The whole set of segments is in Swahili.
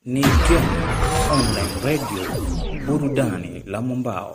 ni Gem Online Radio, burudani la mwambao.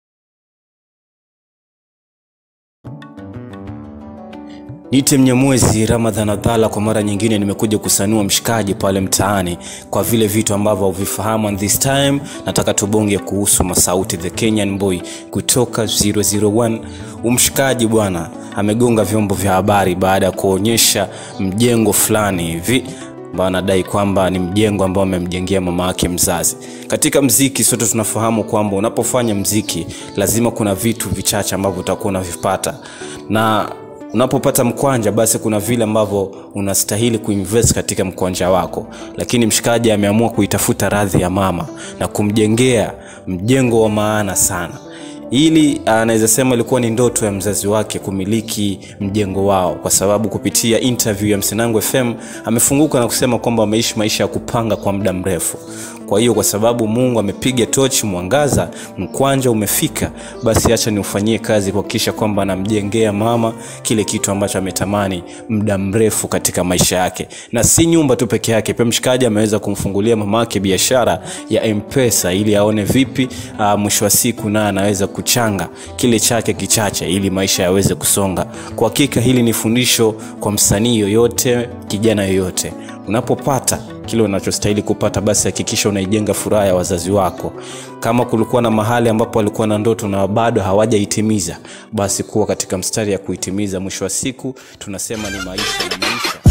Niite Mnyamwezi Ramadhan Abdalla, kwa mara nyingine nimekuja kusanua mshikaji pale mtaani kwa vile vitu ambavyo huvifahamu, and this time nataka tubonge kuhusu Masauti the Kenyan boy kutoka 001. Umshikaji bwana amegonga vyombo vya habari baada ya kuonyesha mjengo fulani hivi ambao anadai kwamba ni mjengo ambao amemjengea mama yake mzazi. Katika mziki sote tunafahamu kwamba unapofanya mziki lazima kuna vitu vichache ambavyo utakuwa unavipata na unapopata mkwanja basi kuna vile ambavyo unastahili kuinvest katika mkwanja wako lakini mshikaji ameamua kuitafuta radhi ya mama na kumjengea mjengo wa maana sana ili anaweza sema ilikuwa ni ndoto ya mzazi wake kumiliki mjengo wao kwa sababu kupitia interview ya msinangu fm amefunguka na kusema kwamba ameishi maisha ya kupanga kwa muda mrefu kwa hiyo kwa sababu mungu amepiga tochi mwangaza mkwanja umefika basi acha niufanyie kazi kuhakikisha kwamba anamjengea mama kile kitu ambacho ametamani muda mrefu katika maisha yake na si nyumba tu peke yake pia mshikaji ameweza kumfungulia mama yake biashara ya mpesa ili aone vipi uh, mwisho wa siku naye anaweza kuchanga kile chake kichache ili maisha yaweze kusonga kwa hakika hili ni fundisho kwa msanii yoyote kijana yoyote unapopata kile unachostahili kupata basi hakikisha unaijenga furaha ya wazazi wako kama kulikuwa na mahali ambapo walikuwa na ndoto na bado hawajaitimiza basi kuwa katika mstari ya kuitimiza mwisho wa siku tunasema ni maisha na maisha